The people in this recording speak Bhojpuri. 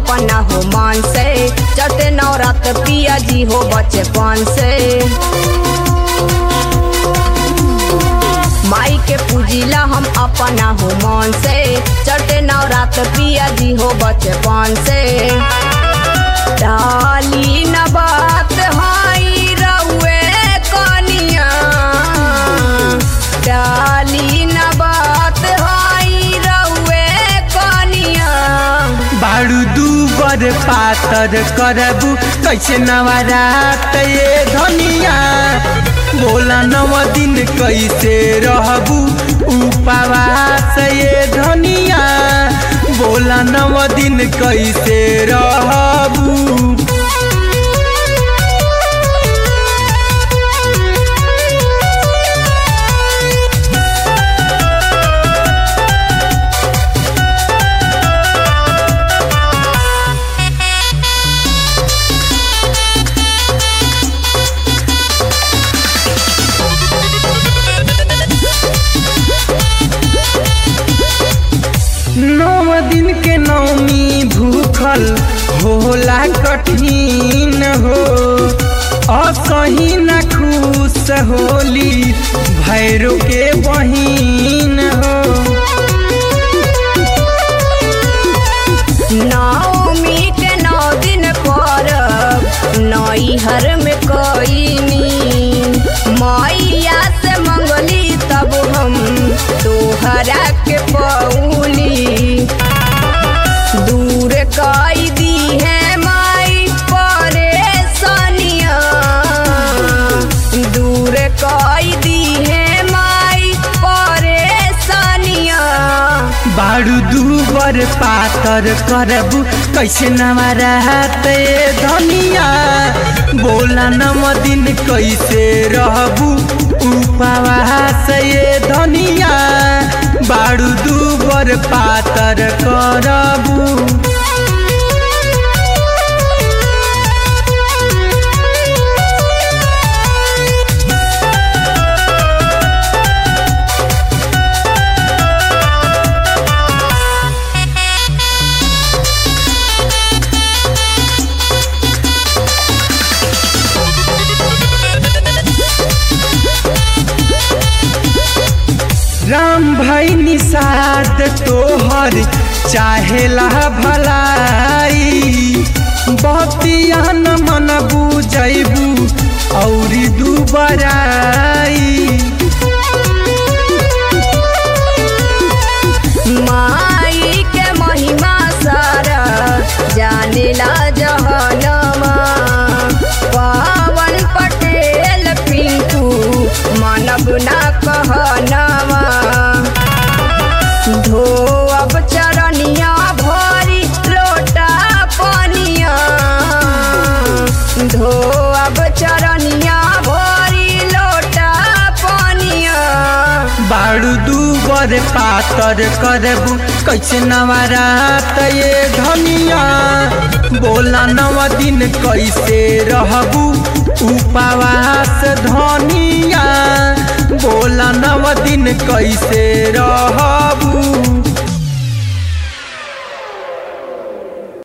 अपना हो मान से चटे नवरात पिया जी हो बचपन से माई के पूजिला हम अपना हो मन से चटे नवरात पिया जी हो बचपन से डाली न बात हाई रउए कनिया डाली न बात हाई रउए कनिया बारू दूबर पातर करबू कैसे नवरात ये धनिया बोला नव दिन कैसे रहबू उपवास ये धनिया बोला नव दिन कैसे रहबू नौ दिन के नौमी भूखल होला कठिन हो असही न खुश होली भैरो के बहिन हो नवमी के नौ दिन पर नैहर में कईनी मैया से मंगली तब हम तोहरा के पौली दूर कई दी है माई परेशानिया दूर कई दी है माई परेशानिया बारू दूबर पातर करबू कैसे नवरात ये धनिया बोला नव दिन कैसे रहबू उपवास ये धनिया बारू दूबर पातर करबू राम भाई निषाद तोहर चाहेला भलाई बतिया न मन बुझैबू औरी दुबराई माई के महिमा सारा जानेला जहनमा पवन पटेल पिंकू मानव ना कहनवा धो अब चरनिया भरी लोटा पनिया धो अब चरनिया भरी लोटा पनिया बारू दूबर पातर करबू कैसे नवरात ये धनिया बोला नव दिन कैसे रहबू उपवास धनिया बोला नव दिन कैसे रहबू